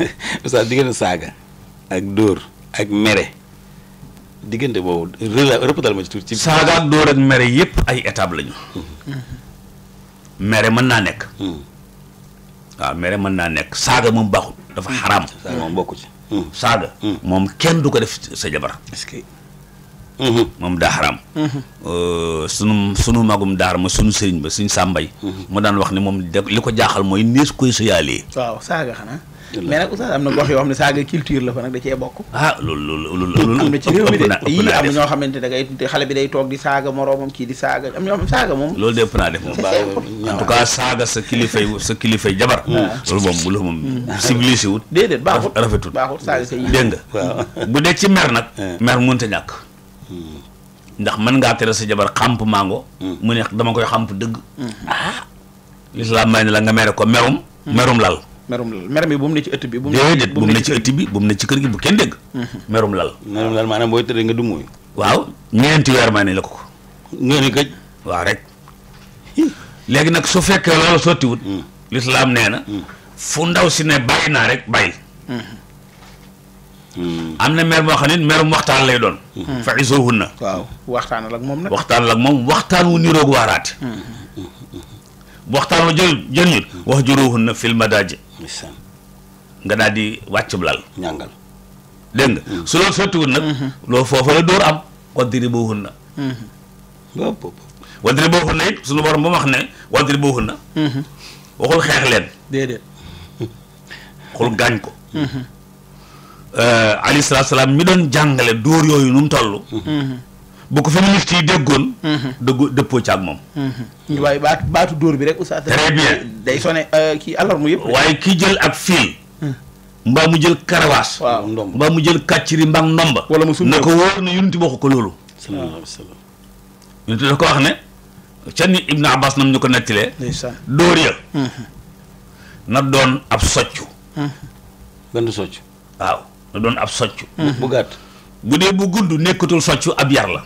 oustaz diggante saaga ak dóor ak mere diggante boobu rela rëppatal ma ci tuuti. ci saaga ak dóor ak mere yépp ay étape lañu mere mën naa nekk waaw mere mën naa nekk saaga moom baaxul dafa xaraam saaga moom bokku ci. saaga moom kenn du ko def sa jabar est-ce que. moom daa xaraam sunu sunu magum daar ma sunu sëriñ ba suñ sàmbay mu daan wax ne moom de li ko jaaxal mooy nees koy sëyaalee waaw saaga xanaa mais nag oustaz am na gox yoo xam ne saaga culture la fa nag da cee bokk ah loolu loolu loolu am na ci réew mi de ëpp naa ëpp yii naa am na def ñoo xamante da ngay xale bi day toog di saaga moroomam kii di saaga am ñoo xam saaga moom loolu de ëpp naa def moom en tout cas saaga sa kilifay sa kilifay jabar loolu moom bu la moom civilisé wut déedéet baaxut rafetul baaxut saaga sa yi dégg nga bu dee ci mer nag mer mënta ñàkk ndax mën ngaa tere sa jabar xamp mango mu ne dama koy xamp dëgg ah lislaam may ne la nga mere ko merum merum lal merum lal mer mi bu mu ne ci ëtt bi bu mu déedéet bu mu ne ci ëtt bi bu mu ne ci kër gi bu kenn dégg merum lal maanaam daal maanaam booy tëddee nga du muy. waaw ñeenti weer may ne la ko ko nga ni gëj. waaw rek léegi nag su fekkee loolu sottiwut lislaam nee na fu ndaw si ne bàyyi naa rek bàyyi am na mer moo xam ne merum waxtaan lay doon fa isoohunna waaw waxtaanal ak moom nag waxtaan la ak moom waxtaan wu niroog waaraate bu waxtaan wa jël jël ñut wax juróohunna fil madaaji ndeysaan nga daal di wàcc bu lal ñàngal. dégg nga su loolu sottiwut nag loolu foofa la dóor am wadribuhunna bopp bopp. wadribuhunna it suñu borom ba mu wax ne wadribuhunna waxul xeex leen déedéet xul gaañ ko alayhi salaatu salaam mi doon jàngale dóor yooyu nu mu toll bu ko féministe yi déggoon dëggu dëppoo ci ak moom waaye baatu baatu dóor bi rek oustaz Très bien. day sone kii alarme yëpp waaye ki jël ak fiil mbaa mu jël karawaas waaw ndomb. mbaa mu jël kàcciri mbaa ndomba Wala mu summeeku. na ko wóor na yunti waxu ko loolu sallallahu alayhi wa sallam. yunti da ko wax ne ca ni Ibn Abbas nam ñu ko nettilee ndeysaan dóor ya na doon ab soccu benn socc. waaw na doon ab soccu bu gàtt. bu dee bu gudd nekkatul soccu ab yar la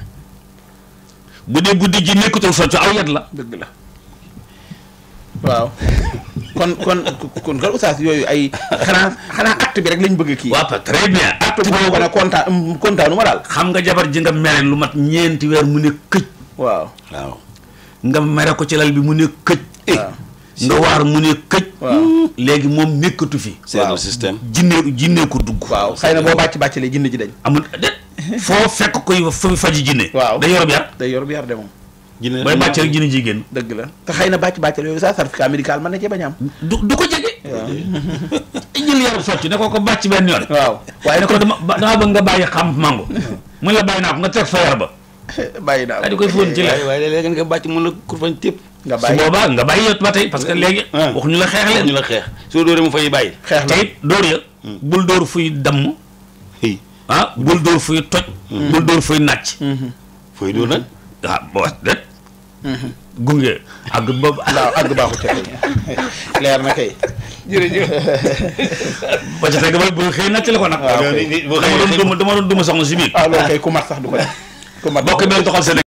bu dee bu dijji nekkatul soccu aw yat la dëgg la waaw kon kon kon kon oustaz yooyu ay xanaa xanaa acte bi rek lañ bëgg kii waaw très bien acte boobu ko ne kontaan kontaanu ma daal xam nga jabar ji nga mere lu mat ñeenti weer mu ne këj waaw waaw. nga mere ko ci lal bi mu ne këj waaw nga waar mu ne këj waaw léegi moom nekkatu fi c'est le système. jinne jinne ko dugg waaw xëy na boo bàcc bàccalee jinn ji dañ amul de foo fekk koy fa faji jinne waaw da yorob yar day yor bi yar de moom jinne booy bàcc rek jinne ji génn dëgg la te xëy na bàcc bàccale yooyu sax certificat médical mën na cee bañ a am du du ko jege jël yaram sotti ne ko ko bàcc benn yoon waaw waaye ne ko dama ba- dama bëgg nga bàyyi xam mango mu la bàyyi naa ko nga teg fa yar ba bàyyi naa daal di koy fóon ci waaye la waaye léeg-léeg nga bàcc mën la kur fañ tépp. nga su bàyyi boobaa nga bàyyi yot ba tey parce que léegi Ah. waxuñu la xeex ñu leen la xeex soo dóoree mu fay bàyyi. xeex te la it dóor ya bul dóor fuy damm hey ah bul dóor fuy toj bul dóor fuy nàcc fooy dóor nag. ah boo det gunge ak boobu waaw àgg baaxu te leer na kay jërëjëf ba ca teg ba bu xëy nàcc la ko nag waaw kay. boo dama doon duma dama doon duma soxna si biir ah loolu kay ku mat sax du ko def ku mat bokk benn doxal seen